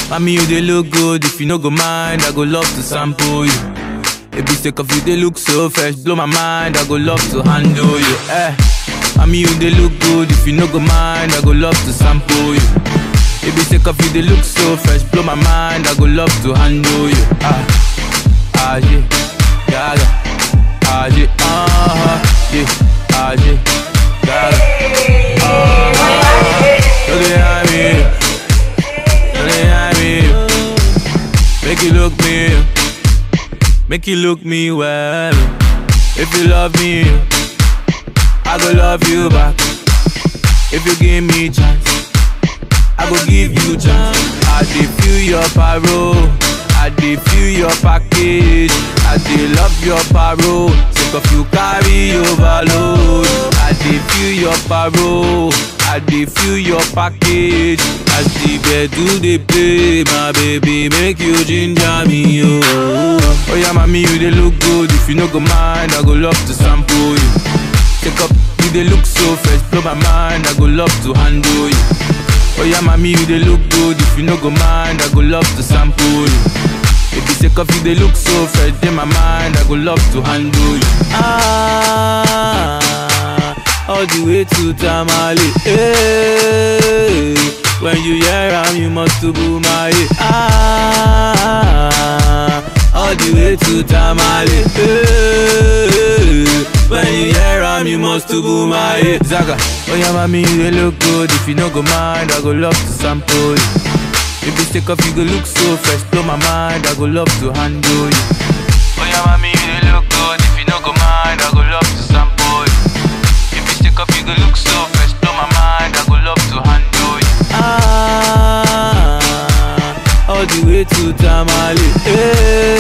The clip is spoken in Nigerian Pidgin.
Mommy, you they look good. If you no go mind, I go love to sample you. If you sick of you, they look so fresh. Blow my mind, I go love to handle you. Eh. Mommy, you they look good. If you no go mind, I go love to sample you. If you sick of you, they look so fresh. Blow my mind, I go love to handle you. Ah, ah, yeah, yeah, yeah. ah, yeah, uh-huh, yeah, ah, yeah, yeah, uh-huh. Look at me, look at me. Make you look me, make you look me well. If you love me, I go love you back. If you give me chance, I go give you chance. I dey feel your parole, I dey feel your package. I dey love your parole, sick of you carry overload. I dey feel your parole, I dey feel your package. As the do dey play, my baby make you ginger me, oh. Oh yeah, mommy you dey look good. If you no go mind, I go love to sample you. Take up, you dey look so fresh, blow my mind. I go love to handle you. Oh yeah, mommy, you dey look good. If you no go mind, I go love to sample you. If you say coffee, they look so fresh in my mind. I go love to handle you. Ah, all the way to Tamale. Hey, when you hear am, you must to boom my Ah, all the way to Tamale. Hey, when you hear am, you must to boom my Zaga, oh yeah, mommy, you dey look good. If you no go mind, I go love to sample you. If you take off, you go look so fresh. Blow my mind, I go love to handle you. Oh yeah, mommy, you dey look good. If you no go mind, I go love to sample you. If you take off, you go look so fresh. Blow my mind, I go love to handle you. Ah, all the way to Tamale. Hey.